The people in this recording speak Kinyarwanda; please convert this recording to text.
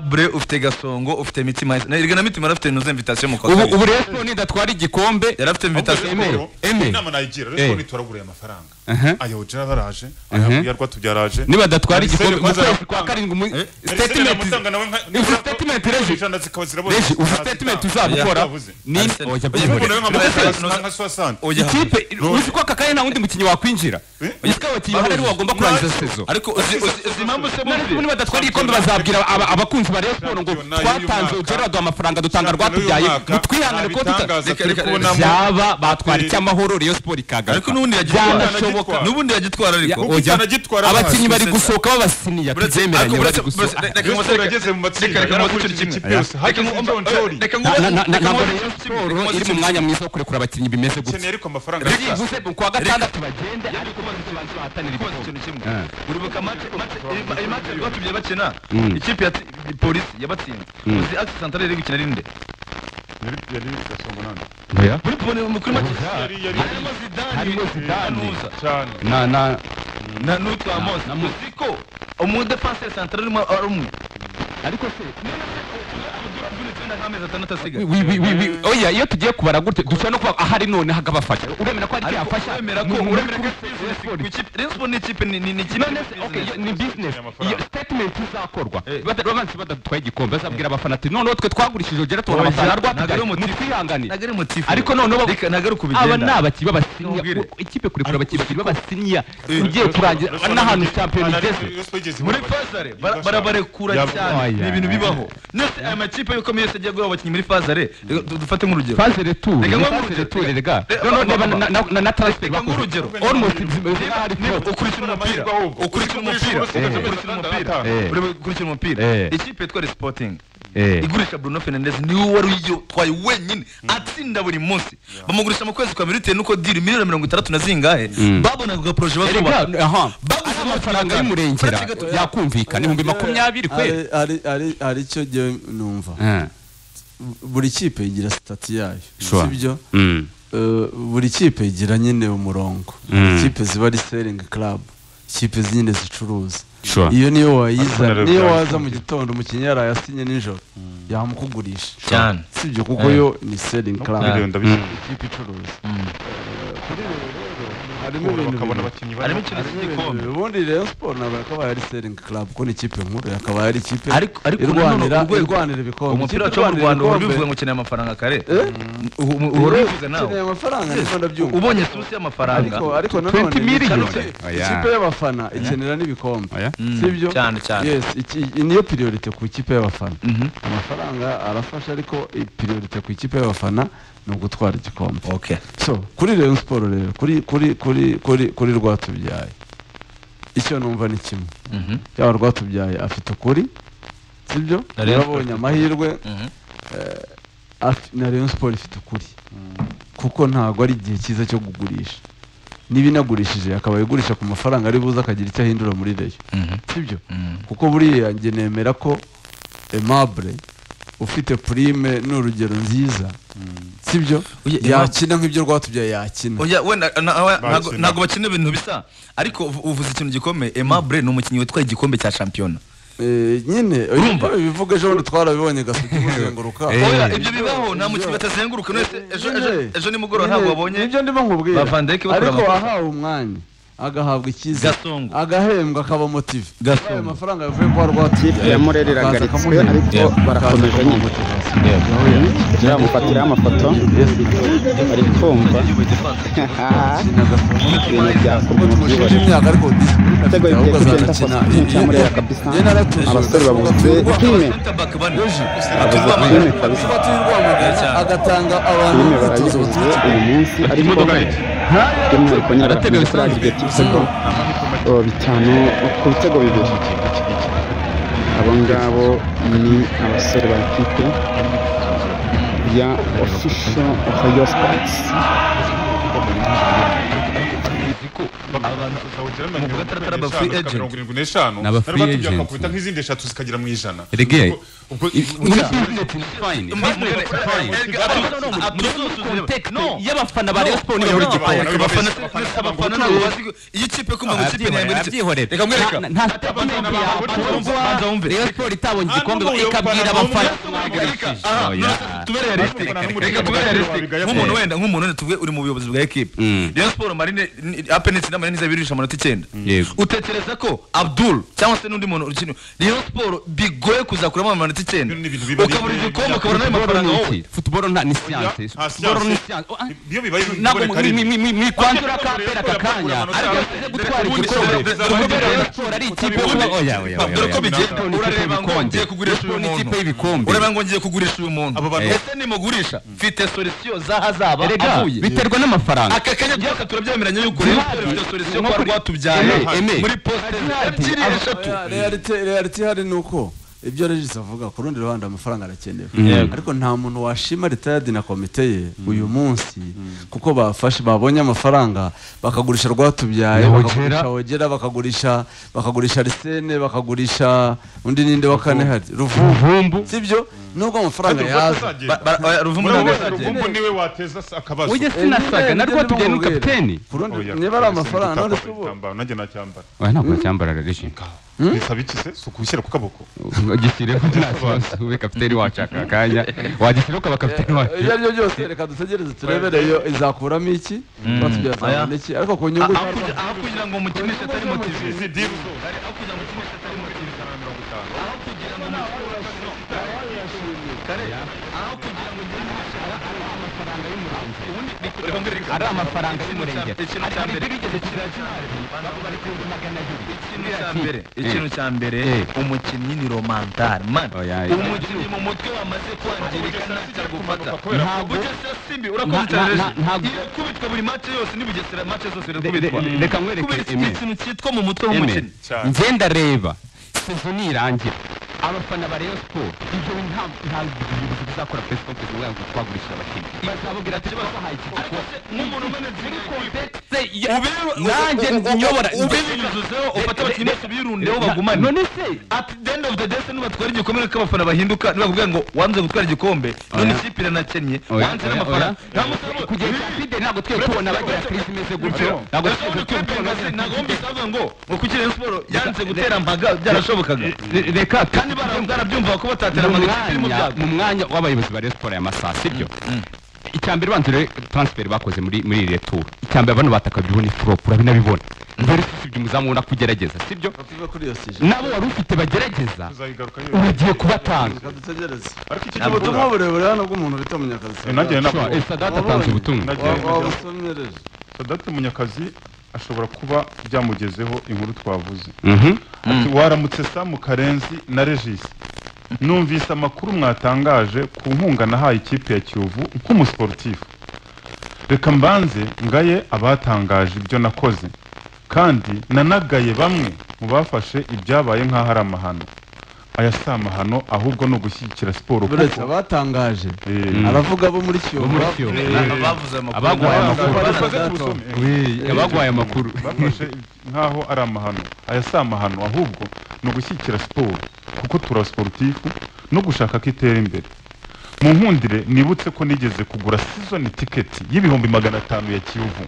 Bre ufite gasongo ufite mitima erega na mitima yarafite ino invitation mu ubu kosa ubu rero siporo ntidatwara igikombe yarafite invitation Eme, Rero, Eme. inama nayigira Eh. rero ko turaguriye amafaranga Aha. aya ojira baraje aya yarwa tubyaraje nibadatwara igikombe mu Marcel kwezi Kwanza kwa karindwi mu Eh? statement uzi statement reje reje uzi statement uzagukora Yavuze. ni Arsenal. oya Oya, byibone. ubu Oya. ikipe uzi ko aka kanya nta wundi mukinnyi wakwinjira Eh? uzi ko abakinnyi bahari aribo bagomba kurangiza sezo ariko uzi uzi uzi impamvu se none se bumvira nibadatwara igikombe bazabwira aba- abakunzi ba Rayon Sport ngo Shampiyona y'uyu twatanze mwaka. ugera baduha amafaranga dutanga rwatubyaye mutwihangane kuko tuta Reka, reka, reka. byaba batwara icyamahoro Rayon Sport ariko ikagaruka n'ubundi yagitwara byanashoboka n'ubundi yagitwara ariko Ubu Oya. utanagitwara abakinnyi amaso, bari se- gusohoka babasiniya Uretse- tuzemeranye ariko bari uretse- gusohoka uretse- reka Yesu mumuseke- yageze mu matsinda reka- reka yarakurikije mumuseke- ikipe yose Reka hageze mu- John reka mu- Na- na- na- reka ntabwo mu- Rayon Sport iri mu mwanya mwiza wo kurekura abakinnyi bimeze gutya ariko amafaranga byibuze mu kwa gatandatu bagende ariko bahatanira kubaza igikombe ikintu kimwe uribuka match match iyi match yari batubye bakina ikipe ya polisi yabatsinze uzi ati santare iri gukina rinde yari gasongo nane muri pone muri match yari yari harimo zidane Harimo Zidane. Kanuza, cyane na na na n'utwa mose na Mose. uzi ko umudefanse santare arimo ari umwe ariko se n'amezi atandatu asigaye wi- wi- wi- wi- oya iyo tugiye kubara gutya dushobora no kuba ahari none hakabafasha uremera ko afasha hari yafasha uremera ko uremera ko business ku ikipe Rayon Sport ni ikipe ni ni ni ikipe none se okay yo- ni business amafaranga. iyo statement izakorwa Eh. Bada- babanze badutwaye igikombe bazabwira abafana ati noneho twe twagurishije ugera tubona Oya, amafaranga ntabwo ari rwatubyaye umuti- mutwihangane ntabwo ari motifu ariko noneho ba- reka ntabwo ari uko aba bigenda ni abakinnyi b'abasiniya Ntubwire. u- ikipe kurekura abakinnyi b'abasiniya Eh. ugiye kurangira n'ahantu shampiyona igeze muri fazare bara- barabarekura Yabo. cyane ni Oya. ibintu bibaho nese aya makipe yuko yose agiye guha abakinnyi muri fazare reka du- dufate nk'urugero phase retour Reka nk'ubu phase reka- retour rega reka- no no ba- ba- neba- ba- na- na- na na transfer reka nk'urugero almost zimeze Niba- nk'ahari niba fraud. ukurikira umupira Ahubwo. ukurikira umupira Ukurikira ukurikira umupira. umupira Eh. Urebe- ukurikira umupira Eh. ikipe yitwa Sporting eh igurisha Bruno Fernandes niwe wari uyitwaye wenyine atsinda buri munsi bamugurisha mu kwezi kwa mbere bitewe n'uko diri miliyoni mirongo itandatu na zingahe babonaga poroje bazubaka rega aha Baguze ari amafaranga y'umurengera Uretse gato- yakumvikana ibihumbi makumyabiri kweli Hari- hari- hari- hari icyo jyewe numva Eh, buri kipe igira sitati yayo Sure. sibyo mm, Eh, buri kipe igira nyine umurongo Mm. ikipe ziba ari selling club ikipe nyine zicuruza Sure. iyo niyo wayiza Arsenal niyo Real waza mu gitondo umukinnyi yarayasinye nijoro yamukugurisha cyane sibyo kuko Eh. yo ni selling club Ah. ikipe icuruza harimo ibintu bakabona bibiri. abakinnyi harimo barimo ikintu cy'igikombe Ibintu bibiri. ubundi rero siporo ntabwo yakabaye ari selling club kuko ni ikipe nkuru yakabaye ari ikipe Ariko- ariko irwanira nanone urwego- irwanira ibikombe umupira wacu Ikipe wo mu irwanira Rwanda uhora ibikombe- ubivuga ngo ukeneye amafaranga kare Eh? uhora ubivuga nawe ukeneye amafaranga niko ndabyumva ubonye susi y'amafaranga ariko ariko nanone 20 million. ikipe- Oya. ikipe y'abafana ikenera n'ibikombe oya Mm, sibyo cyane cyane yes iki iyi niyo priority ku ikipe y'abafana Mhm. amafaranga arafasha ariko priority ku ikipe y'abafana ni ugutwara igikombe okay so kuri Rayon Sport rero kuri kuri kuri kuri kuri rwatubyaye icyo numva ni kimwe Mhm. yaba rwatubyaye afite ukuri sibyo Na Rayon Sport. yarabonye amahirwe Mhm. Ati- na Rayon Sport ifite ukuri kuko ntabwo ari igihe cyiza cyo kugurisha niba inagurishije akaba igurisha ku mafaranga ari buze akagira icyo ahindura muri reyo Mhm. sibyo Mhm. kuko buriya njye nemera ko Aimable ufite prime ni urugero nziza sibyo Oya, Aimable- yakina nk'ibyo rwatubyaye yakina oya wenda na- na- ntago- Bakina. ntago bakina ibintu bisa ariko uvu- uvuze ikintu gikomeye Aimable ni umukinnyi witwaye igikombe cya shampiyona Eh, nyine Urumva? ibyo bivuga ejo bundi twarabibonye gasuku kuzenguruka Eh. oya ibyo bibaho nta mukinnyi batazenguruka none se ejo ejo ejo nimugoroba ntabwo wabonye nibyo ndimo nkubwira Ba Van Dijk bakora ariko amakosa. wahawe umwanya agahabwa icyizere Gasongo. agahembwa akaba motive Gasongo. ayo mafaranga yavuye kwa rwatubyaye ya Murera iragaritswe ariko barakomeje nyine turamufatiraho amafoto bari kumva ibintu byakorwa mu tumushije byibone imyaka ariko disipurine afite ibitego ahubwo bigiye kugenda azanakina afaswe cya Murera kabisa abasore babuze time center back bane time kabisa tuba turi rwamagana agatanga abantu filime barayibuzuye uyu munsi ariko by'umwihariko nyine bakunze kurangirwa ibitego oh, bitanu ku bitego bibiri abo ngabo ni abasore ba kipe ya ofisho ofayo sipotsi gatandatu ari aba free agent. n'eshanu Ni aba free agent. nk'izindi eshatu zikagira mu ijana Erega, Nuko muri business ni fine Mbaze rero, business ni fine erega atu- atu- atuzuzuze- context No. y'abafana ba Rayon Sports ni buri gikombe Abafana- abafana- abafana ntabwo bazi ko- iyo ikipe kumva ngo ikipe abyihorere ntiyambara iki- abyihorere Reka mwereka. Nta- nta statement abafana ya bawe- Abatwa, banza wumve. Rayon Sports itabonye Hano igikombe ubuyobozi ikabwira bwana, abafana Aha, no, Oh, yeah. tube realistic. Abafana Reka tube n'umuryango realistic. wabigaya nk'umuntu kure. wenda nk'umuntu wenda tuvuge uri mu buyobozi bwa ekipe Mm. Rayon Sports marine ni- ape n'itsinda marine izaba irurisha amanota icyenda Yego. utekereza ko abdul cyangwa se n'undi muntu ukina Rayon Sports bigoye kuzakuramo amanota icyenda Ibintu ni ibintu biba ari- ukabura igikombe ukabura n'ayo Football mafaranga ni wowe iki? Football nta- ni science. nta Football ni science. science. Oh, ah, Iyo bibaye ibi ntabwo bigore karibu. mwikwanzura kapera aka kanya ariko tuze gutwara igikombe kubera Rayon Sports ari ikipe Ubundi- oya oya oya Dore ko bigenda Rayon Sports ni ikipe urareba ngo y'ibikombe. ngiye kugurisha uyu Rayon Sports ni ikipe muntu y'ibikombe urareba ngo ngiye kugurisha uyu muntu Abo bantu- ese nimugurisha mfite solisiyo zahazaba erega avuye biterwa n'amafaranga aka kanya duhaka turabyemeranya yuko rero Zihari. dufite solisiyo Nko kuba kuri- rwatubyaye Eme, Eme. muri poste ebyiri eshatu reality ihari ni uko ibyo regisi avuga ku rundi ruhande amafaranga arakenewe Yego. ariko nta muntu washima retired na komite ye uyu munsi kuko bafashe babonye amafaranga bakagurisha rwatubyaye Na bakagurisha Wogera. wogera bakagurisha bakagurisha arisene bakagurisha undi ninde wa kane hari ruvumbu sibyo nubwo amafaranga yaza Ba- ba- oya, Ruvumbu Murabona ntabwo azagenda. Ruvumbu niwe wateza s- akabazo ujye sinasaga na rwatubyaye n'umukapiteni ku rundi Oya, niba ari ese amafaranga nigitambaro, none se ubu igitambaro, nanjye nacyambara oya ntabwo wacyambarara rege bisaba iki se si ukushyira ku kaboko gishyire kuri nta kibazo ube kapiteni wacu aka kanya wagishyire ukaba kapiteni wacu ibyo ari byo byose reka dutegereze turebere iyo izakuramo iki rwatubyaye azabona iki ariko ku nyungu aho kugira- aho kugira ngo umukinishe atari motivé izi dibu zose aho kugira ngo umukinishe atari motivé ijana na mirongo itanu aho kugira ngo umukinishe ari amafaranga y'umurenge Ikintu cya Ariko mbere. ntibigeze kira cyane bari ku magana abiri ikintu cya mbere ikintu cya mbere umukinnyi ni romantare man Oya, oya. umukinnyi mu mutwe wamaze kwangirika ntacyo agufata Ntabwo- bugesera simbi urakumva Na- na- cyane na- ntabwo- kubitwa buri mace yose n'ibugesera mace zose Re- irakubitwa re- reka nkwereke, kubera iki Aimé. ni ikintu cyitwa mu mutwe Eme, w'umukinnyi cyane. nze ndareba sezo nirangira abafana ba Rayon Sport ibyo nta- ntabwo ubuyobozi buzakora press conference ngo ngo twagurishije abakinnyi bazababwira ati twabahaye iki gikombe nk'umuntu umenetse ndetse ubere- nanjye nyobora ubinyuzuzeho ufate abakinnyi bose ubirundeho bagumane none se At the end of the day se nibatwara igikombe nuko abafana bahinduka nibakubwira ngo wanze gutwara igikombe none Oya. ikipe iranakennye Oya, wanze oya, n'amafaranga oya. nta musaruro kugeza cya fide ntabwo twe tubona bagira crise imeze gutyo ntabwo twigeze tubona ntabwo wumvise bavuga ngo ngo kuki Rayon Sports yanze gutera mpaga byarashobokaga Re- reka kandi bara- barabyumva ko batatera mu mpaga ikipe iri mu mwanya byago mu mwanya w'abayobozi ba Rayon Sports aya masaha sibyo icya mbere banze rero transfer bakoze muri muri iri tour icya mbere abantu bataka byubona flop urabinabibona versus ibyo umuzamu ubona ko ugerageza sibyo tuve kuri iyo sije nabo wari ufite bagerageza tuzayigaruka yo ugiye kubatanga reka dutegereze ariko iki Ni ubutumwa gihe burebure hano bw'umuntu bita munyakazi nanjye nabwo sadata atanze ubutumwa Nagiye- wabusomereje sadate munyakazi ashobora kuba byamugezeho inkuru twavuze Mhm. ati waramutse samu karenzi na regisi numvise amakuru mwatangaje ku nkunga nahaye ikipe ya kiyovu nk'umusiporutifu reka mbanze ngaye abatangaje ibyo nakoze kandi nanagaye bamwe mu bafashe ibyabaye nk'aho ari amahano aya si amahano ahubwo ni ugushyigikira siporo buretse kuko abatangaje Eh, aravuga bo muri kiyovu Bo muri bavuze- Kiyovu. Eh, Ntabwo bavuze amakuru Abagwa- ntabwo abagwa- Abagwa- abagwa- Abagwa- abasome. Wee, abaguhaye amakuru bafashe nk'aho ari amahano aya si amahano ahubwo ni ugushyigikira siporo kuko tura siporutifu no gushaka ko itera imbere mu nkundire nibutse ko nigeze kugura sizoni tiketi y'ibihumbi magana atanu ya kiyovu